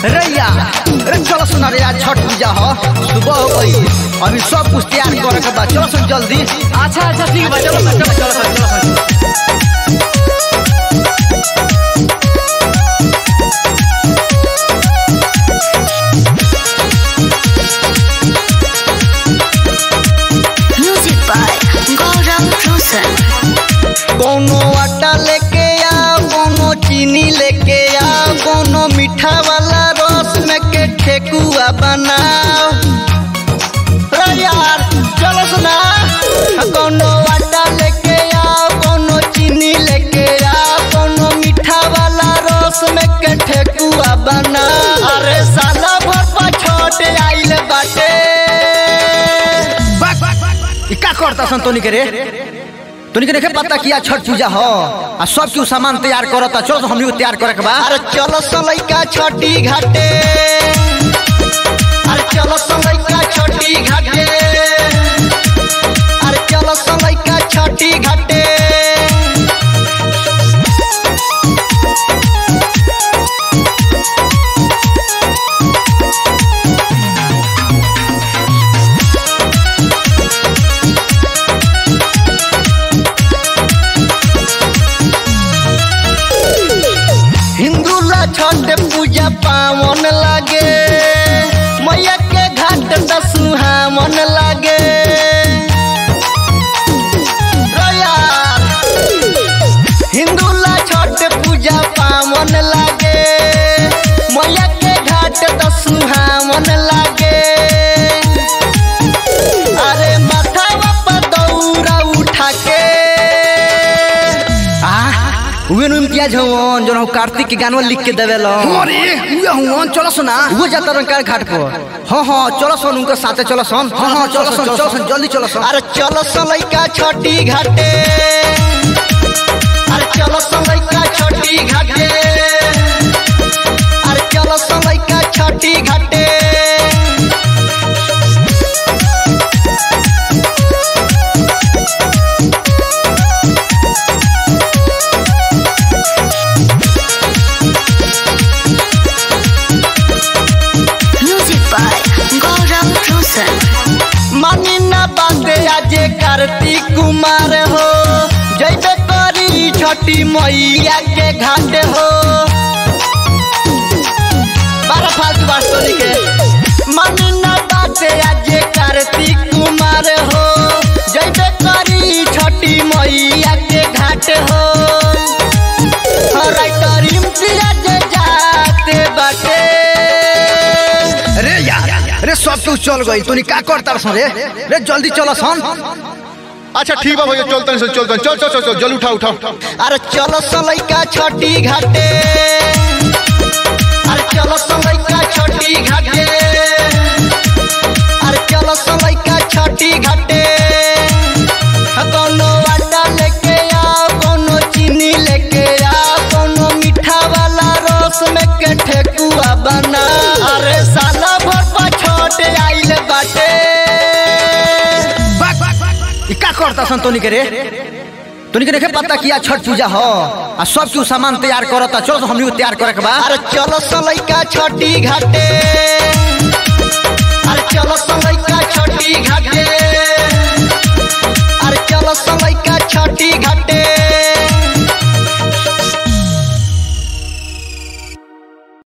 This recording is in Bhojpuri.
रैया अरे चलो सुना रे आज छठ पूजा हो सुबह हो गई अभी सब कुछ तैयार करे के बाद चलो सुन जल्दी अच्छा अच्छा ठीक बा चलो चलो चलो चलो चलो Music by Gaurav Roshan. कोनो आटा लेके आ कोनो चीनी लेके आ कोनो मीठा वाला रस में के ठेकुआ बनाओ रे यार चलो सुना कोनो आटा लेके आ कोनो चीनी लेके आ कोनो मीठा वाला रस में के ठेकुआ बना अरे साला भर पर छोट आइल बाटे ई का करता सन तोनी के रे तोनी के देखे पता किया छठ पूजा हो आ सब क्यों सामान तैयार करता चलो तो हमनी को तैयार करे के बा अरे चलो सलैका छठी घाटे अरे चलो सलैका छठी घाटे अरे चलो सलैका छठी घाटे हिंदू ला छठ पूजा पावन लागे मैया के घाट त सुहावन लागे रो यार, हिंदू ला छठ पूजा पावन लागे मैया के घाट त सुहावन लागे अरे माथावा पर दौरा उठा के आ उहे नु इम्तियाज हवन जोन कार्तिक के गानवा लिख के देवेला अरे उहे हवन चलो सुना उहे जाता रंकार घाट पर हां हां चलो सन उनके साथे चलो सन हां हां चलो सन चलो सन जल्दी चलो सन अरे चलो सन लइका छठी घाटे अरे चलो सन लइका छठी घाटे अरे चलो सन लइका छठी घाटे Music by Gaurav Roshan. मानी ना बांधे आज कार्तिक कुमार हो जैबे करी छठी मैया के घाट हो बारह फालतू बात तो लिखे मानी ना बांधे आज कार्तिक कुमार हो जैबे करी छठी मैया के घाट हो राइटर इम्तियाज जाते बाटे रे यार रे सब कुछ चल गई तूने का करता सन रे रे जल्दी चलो सन अच्छा ठीक बा भैया चलते हैं चलते हैं चल चल चल चल जल उठा उठा अरे चलो सलैका छठी घाटे अरे चलो सलैका छठी घाटे अरे चलो सलैका छठी घाटे कोनो आटा लेके आओ कोनो चीनी लेके आओ कोनो मीठा वाला रस में के ठेकुआ बना अरे साला भर पर छोट आइल बाटे ई का करता सन तोनी के रे तोनी के देखे पता किया छठ पूजा हो आ सब क्यों सामान तैयार करता चलो तो हमनी को तैयार करे के बा अरे चलो सलैका छठी घाटे अरे चलो सलैका छठी घाटे